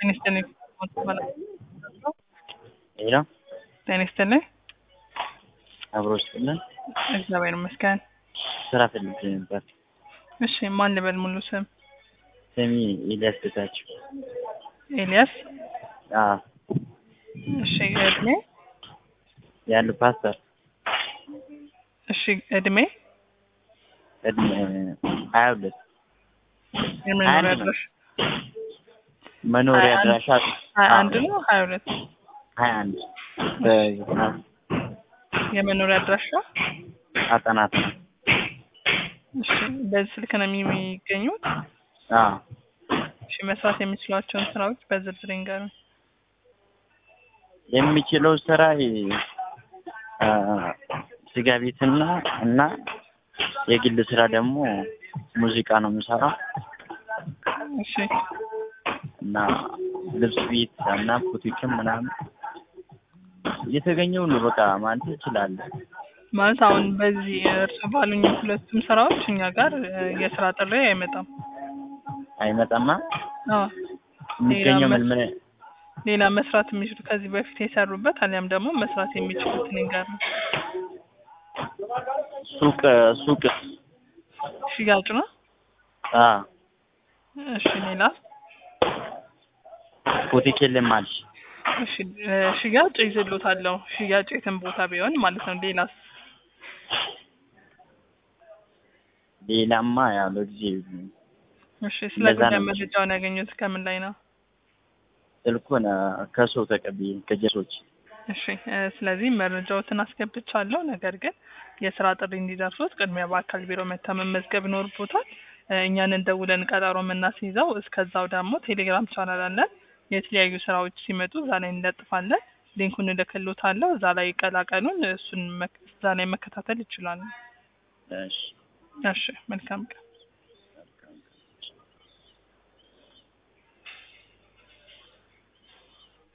ጤና ይስጥልኝ። ሄሎ ጤና ይስጥልኝ። አብሮ ስጥልን እግዚአብሔር ይመስገን። ስራ ፈልጌ ነበር። እሺ ማን ልበል ሙሉ ስም? ስሜ ኤልያስ ጌታቸው። ኤልያስ። አዎ እሺ እድሜ? ያሉ ፓስተር እሺ እድሜ? እድሜ ሀያ ሁለት የመኖሪያ አንድ ነው። አድራሻ? መኖሪያ ሀያ አንድ- አድራሻ ሀያ አንድ ነው ሀያ ሁለት ሀያ አንድ በዘጠና የመኖሪያ አድራሻ? አጠናት ነው። እሺ በዚህ ስልክ ነው የሚገኙት? አዎ እሺ መስራት የሚችሏቸውን ስራዎች በዝርዝር ይንገሩኝ። የሚችለው ስራ አ፣ ስጋ ቤትና እና የግል ስራ ደግሞ ሙዚቃ ነው የምሰራው እሺ እና ልብስ ቤት እና ቡቲክም ምናምን የተገኘው ነው በቃ ማለት እችላለሁ። ማለት አሁን በዚህ እርሱ ባሉኝ ሁለቱም ስራዎች እኛ ጋር እ፣ የስራ ጥሪ አይመጣም። አይመጣማ አዎ የሚገኘው ምን ምን ሌላ መስራት የሚችሉ ከዚህ በፊት የሰሩበት አሊያም ደግሞ መስራት የሚችሉት እኔ ጋር ነው። ሱቅ ሱቅ ሽያጭ ነው። አ እሺ ሌላ ቡቲክ የለም አልሽ እሺ እ፣ ሽያጭ ይዝሎታለሁ። ሽያጭ የትም ቦታ ቢሆን ማለት ነው። ሌላስ ሌላማ ያው ለጊዜው እሺ ስለ እንደዛ ጉዳይ ነው። መረጃውን ያገኙት ከምን ላይ ነው? ስልኩን አ፣ ከሰው ተቀብዬ ከጀሶች እሺ እ፣ ስለዚህ መረጃዎትን አስገብቻለሁ። ነገር ግን የስራ ጥሪ እንዲደርሱት ቅድሚያ በአካል ቢሮ መታ መመዝገብ ይኖርቦታል። እ፣ እኛን ደውለን ቀጠሮ የምናስይዘው። እስከዛው ደግሞ ቴሌግራም ቻናል አለን። የተለያዩ ስራዎች ሲመጡ እዛ ላይ እንለጥፋለን። ሊንኩን እልክልዎታለሁ። እዛ ላይ ቀላቀሉን። እሱን መክ- እዛ ላይ መከታተል ይችላሉ። እሺ እሺ መልካም ቀን።